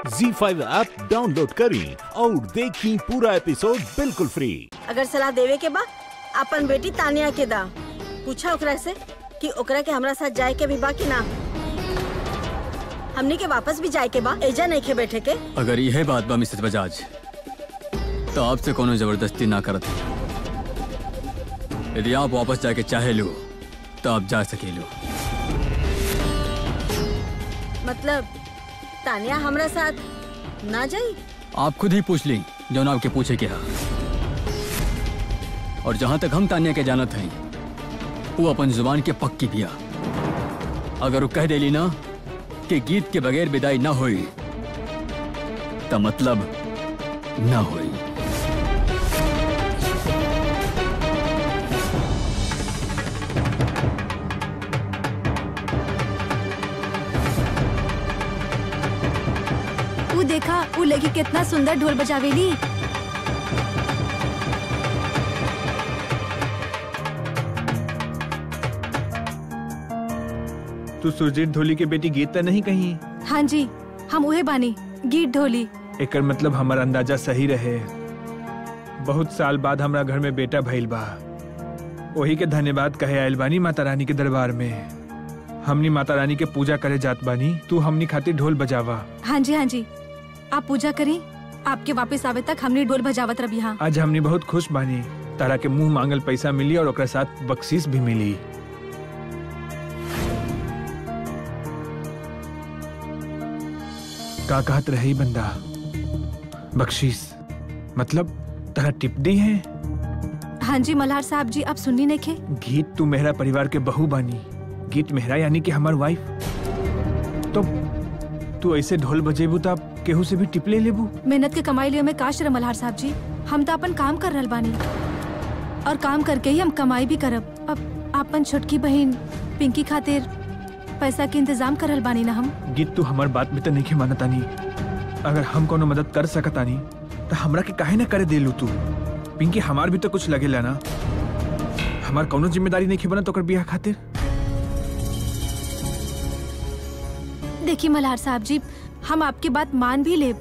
जी five app download करें और देखें पूरा एपिसोड बिल्कुल फ्री अगर सलाह देवे के बा अपन बेटी तानिया के दा पूछा ओकरा से कि ओकरा के हमरा साथ जाए के भी बा कि ना हमनी के वापस भी जाए के बा एजा नहीं के बैठे के अगर यह बात बा मिसेस बजाज तो आपसे कोनो जबरदस्ती ना करत यदि आप वापस जाके चाहे लो तो आप जा सके लो मतलब तानिया हमरा साथ ना जाई आप खुद ही पूछ ली जो ना आपके पूछे के हा और जहां तक हम तानिया के जानत हैं वो अपन जुबान के पक्की पिया अगर वो कह देली ना कि गीत के बगैर विदाई ना हुई तो मतलब ना हुई वो देखा वो लड़की कितना सुंदर ढोल बजावेली तू सुरजीत ढोली के बेटी गीत त नहीं कही हाँ जी हम उहे बानी गीत ढोली एकर मतलब हमार अंदाजा सही रहे बहुत साल बाद हमरा घर में बेटा भइल बा वही के धन्यवाद कहे आयल बानी माता रानी के दरबार में हमनी माता रानी के पूजा करे जात बानी तू हमनी खातिर ढोल बजावा हाँ जी हाँ जी आप पूजा करी आपके वापस आवे तक हमने ढोल बजावत रही हाँ आज हमनी बहुत खुश बानी तारा के मुंह मांगल पैसा मिली और ओकरा साथ बख्शीश भी मिली का कहत रही बंदा बख्शीश मतलब तारा टिप दी है हाँ जी मल्हार साहब जी आप सुननी नहीं खे गीत तू मेहरा परिवार के बहू बानी गीत मेहरा यानी कि हमार वाइफ तो तू ऐसे ढोल बजेबू तो आप केहू से भी टिप ले लेबू मेहनत के कमाई लिए हमें काश रहे मल्हार साहब जी हम तो अपन काम कर रहल बानी और काम करके ही हम कमाई भी करब अब अपन छोटकी बहन पिंकी खातिर पैसा के इंतजाम कर रहल बानी ना हम गीत तू हमार बात में तो नहीं मानतानी अगर हम कोनो मदद कर सकतानी तो हमरा के काहे ना करे देलू तू पिंकी हमार भी तो कुछ लगेला ना हमार कोनो जिम्मेदारी नहीं बना तो कर बियाह खातिर देखिए मल्हार साहब जी हम आपकी बात मान भी ले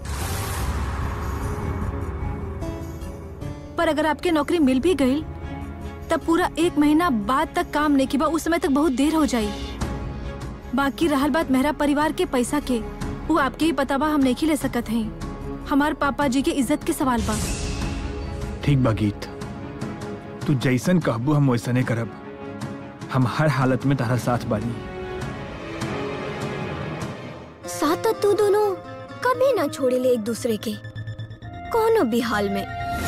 पर अगर आपके नौकरी मिल भी गई तब पूरा एक महीना बाद तक काम नहीं किया उस समय तक बहुत देर हो जाई बाकी रहल बात मेहरा परिवार के पैसा के वो आपके ही पता बा हम नहीं ले सकत हैं हमार पापा जी के इज्जत के सवाल बा ठीक बा गीत तू जैसन कहबू हम वैसने करब हम हर हालत में तारा साथ बानी साथ तू दोनों कभी ना छोड़े ले एक दूसरे के कोनो भी हाल में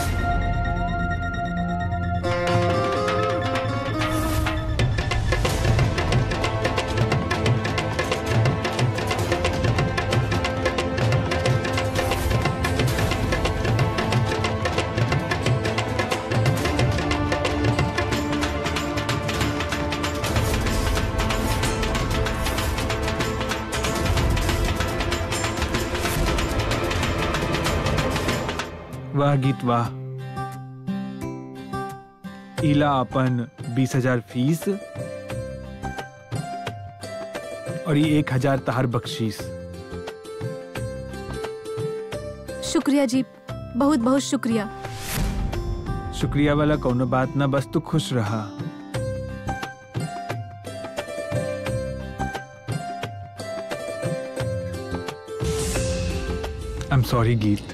वाह गीत वाह इला अपन बीस हजार फीस और ये एक हजार तहार बख्शीश शुक्रिया जी बहुत बहुत शुक्रिया शुक्रिया वाला कोनो बात ना बस तू खुश रहा आई एम सॉरी गीत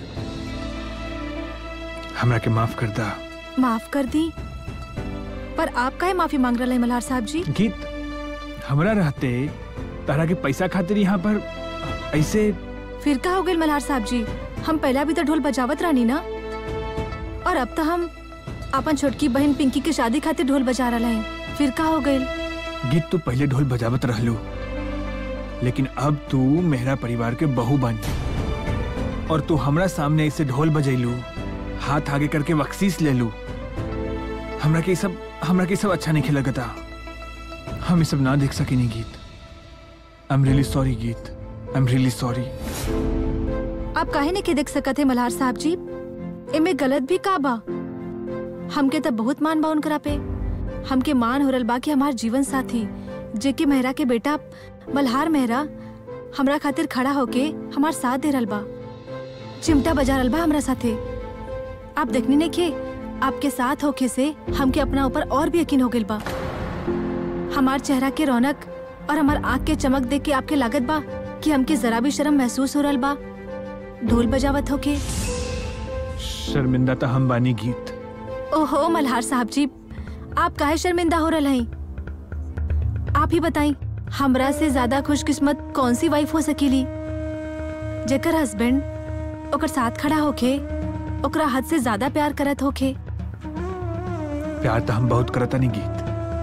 हमरा के माफ कर दा माफ कर दी पर आप काहे माफी मांग रहे हैं मल्हार साहब जी गीत हमरा रहते तारा के पैसा खातिर यहाँ पर ऐसे फिर का हो गई मल्हार साहब जी हम पहला भी तो ढोल बजावत रानी ना और अब तो हम अपन छोटकी बहन पिंकी के शादी खातिर ढोल बजा रहा हैं फिर का हो गई गीत तू पहले ढोल बजावत रहलू लेकिन अब तू मेहरा परिवार के बहू बानी और तू हमरा सामने ऐसे ढोल बजैलू हाथ आगे करके बख्शीश ले लू हमरा के ई सब हमरा के ई सब अच्छा नहीं लगता हम ये सब ना देख सके नहीं गीत आई एम रियली सॉरी गीत आई एम रियली सॉरी आप काहे नहीं के देख सकत है मल्हार साहब जी इमे गलत भी का बा हमके तो बहुत मान बा उनकरा पे हमके मान हो रल बा कि हमार जीवन साथी जेके मेहरा के बेटा मल्हार मेहरा हमरा खातिर खड़ा होके हमार साथ दे रहल बा चिमटा बजा रहल बा हमरा साथे आप देखनी नहीं के आपके साथ होके से हमके अपना ऊपर और भी यकीन हो गइल बा हमार चेहरा के रौनक और हमार आँख के चमक देख के आपके लागत बा कि हमके जरा भी शर्म महसूस हो रहल बा ढोल बजावत होके शर्मिंदा तो हम बानी गीत ओहो मल्हार साहब जी आप काहे शर्मिंदा हो रहा हैं आप ही बताई हमरा से ज्यादा खुशकिस्मत कौन सी वाइफ हो सकीली जेकर हस्बैंड ओकर साथ खड़ा होके ओकरा हद से ज्यादा प्यार करत होके प्यार तो हम बहुत करता नहीं गीत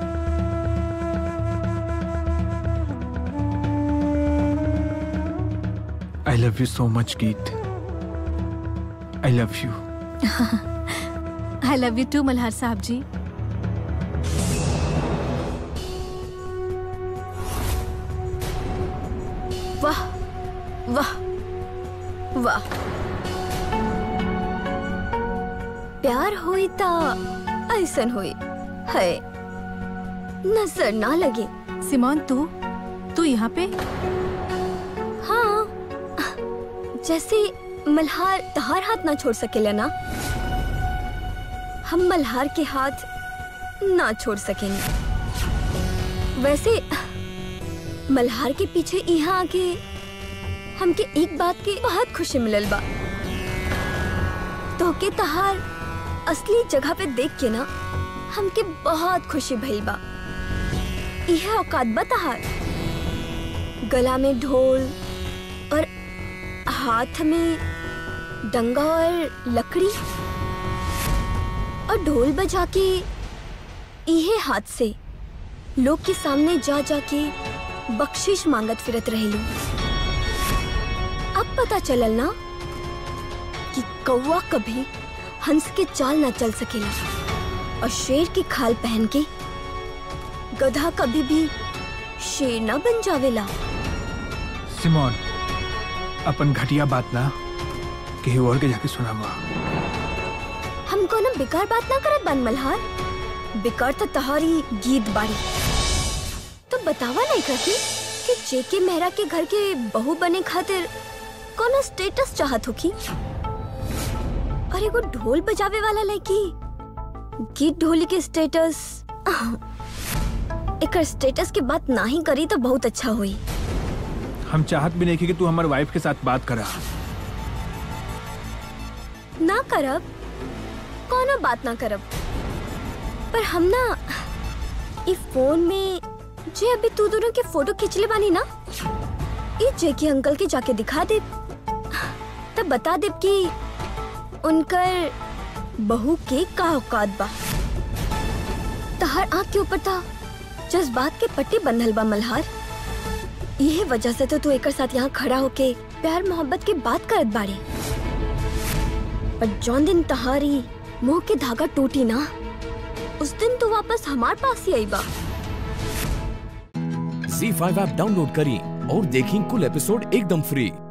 I love you so much गीत I love you I love you too Malhar साहब जी वाह वाह वाह प्यार होई ता ऐसन होई है नजर ना लगे सिमोन तू तू यहाँ पे हाँ जैसे मल्हार तहार हाथ ना छोड़ सकेला ना हम मल्हार के हाथ ना छोड़ सकेंगे वैसे मल्हार के पीछे यहाँ आके हमके एक बात की बहुत खुशी मिलल बा तो के तहार असली जगह पे देख के ना हमके बहुत खुशी भइल बा यह औकात बा तहार गला में ढोल और हाथ में डंगा और लकड़ी और ढोल बजा के इहे हाथ से लोग के सामने जा जाके बख्शिश मांगत फिरत रहेलू अब पता चलल ना कि कौवा कभी हंस के चाल ना चल सकेला और शेर की खाल पहन के गधा कभी भी शेर ना बन जावेला सिमोन अपन घटिया बात ना कहीं और के जाके सुनावा हम कोनो बेकार बात ना करत बन मल्हार बेकार तो तहारी गीत बाड़ी तो बतावा नहीं करती कि जेके मेहरा के घर के बहू बने खातिर कोनो स्टेटस चाहत हो की और एगो ढोल बजावे वाला लड़की गीत ढोली के स्टेटस एकर स्टेटस के बात ना ही करी तो बहुत अच्छा हुई हम चाहत भी नहीं कि तू हमारे वाइफ के साथ बात करा ना करब कोनो बात ना करब पर हम ना ई फोन में जे अभी तू दोनों के फोटो खींचले बानी ना ई जेके अंकल के जाके दिखा दे तब बता दे कि उनकर बहू के का औकात बा तहर आँख के ऊपर था जज्बात के पट्टी बंधल बा मल्हार यही वजह से तो तू एक साथ यहाँ खड़ा होके प्यार मोहब्बत की बात करत बाड़ी पर जौन दिन तहारी मुंह के धागा टूटी ना उस दिन तू वापस हमार पास ही आई बा झी फाइव ऐप डाउनलोड करें और देखें कुल एपिसोड एकदम फ्री